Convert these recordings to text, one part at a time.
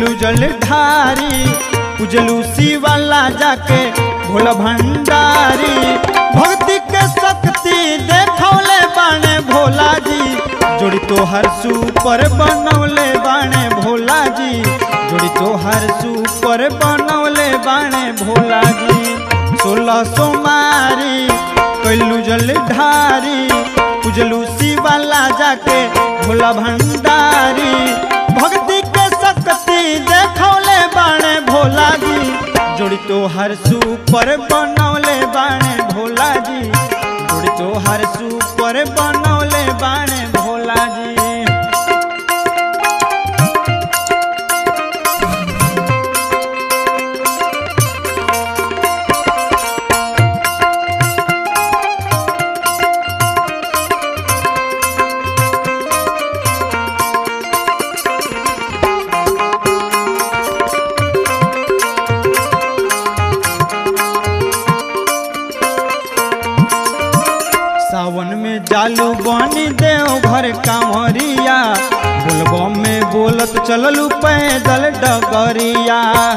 कैलू जल ढारी उजलू शिवाला जाके भोला भंडारी भक्ति के शक्ति देखौले बाणे भोला जी जोड़ी तो हर सुपर बनौले बाणे भोला जी जोड़ी तो हर सुपर बनौले बाणे भोला जी सोलह सोमारी कैलू जल ढारी उजलू शिवाला जाके भोला भंडारी भक्ति के शक्ति देखौले बाणे भोला जी जोड़ी तो हर सुपर बनौले बाणे भोला जी जोड़ी तो हर सुपर बनौले बाणे भोला जी सावन में जालू बनी देव घर कांवरिया बोलबो में बोलत चललू पैदल डगरिया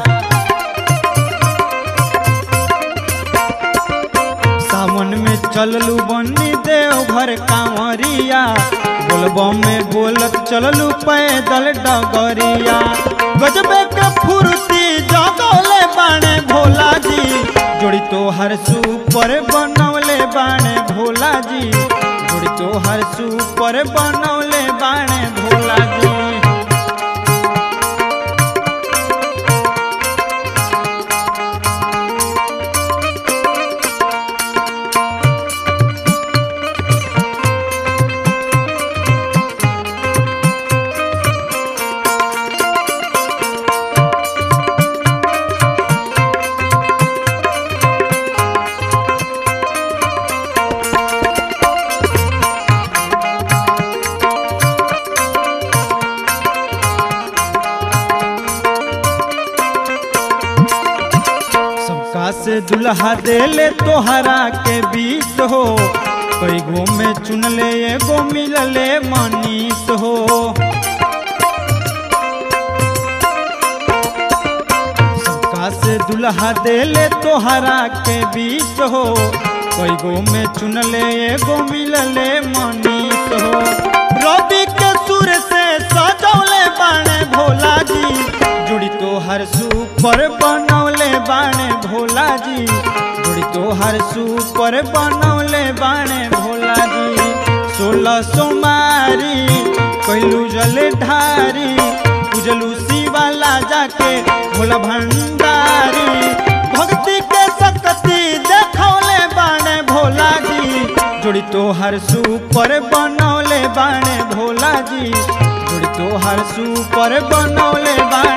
सावन में चललू बनी देव घर कांवरिया बोलबो में बोलत चललू पैदल डगरिया गजबे के फुर्ती जगौले बाणे भोला जी जोड़ी तो हर सुपर बनौले बाणे भोला जी जोड़ी तो हर सुपर बनौले बाणे भोला जी सबका से दुल्हा देले तोहरा के बीस हो कई गो में चुनले एगो मिलले मनीष हो सबका से दुल्हा देले तोहरा के बीस हो कई गो में चुनले एगो मिलले मनीष हो रवि के सुर से सजौले बाणे भोला जी जुड़ी तो हर सुपर बनौले बाणे भोला जी जुड़ी तो हर सुपर बनौले बाणे भोला जी सोलह सोमारी कैलू जल ढारी उजलू शिवाला जाके भोला भंडारी भक्ति के शक्ति देखौले बाणे भोला जी जोड़ी तो हर सुपर बनौले बाणे भोला जी जोड़ी तो हर सुपर बनौले बाणे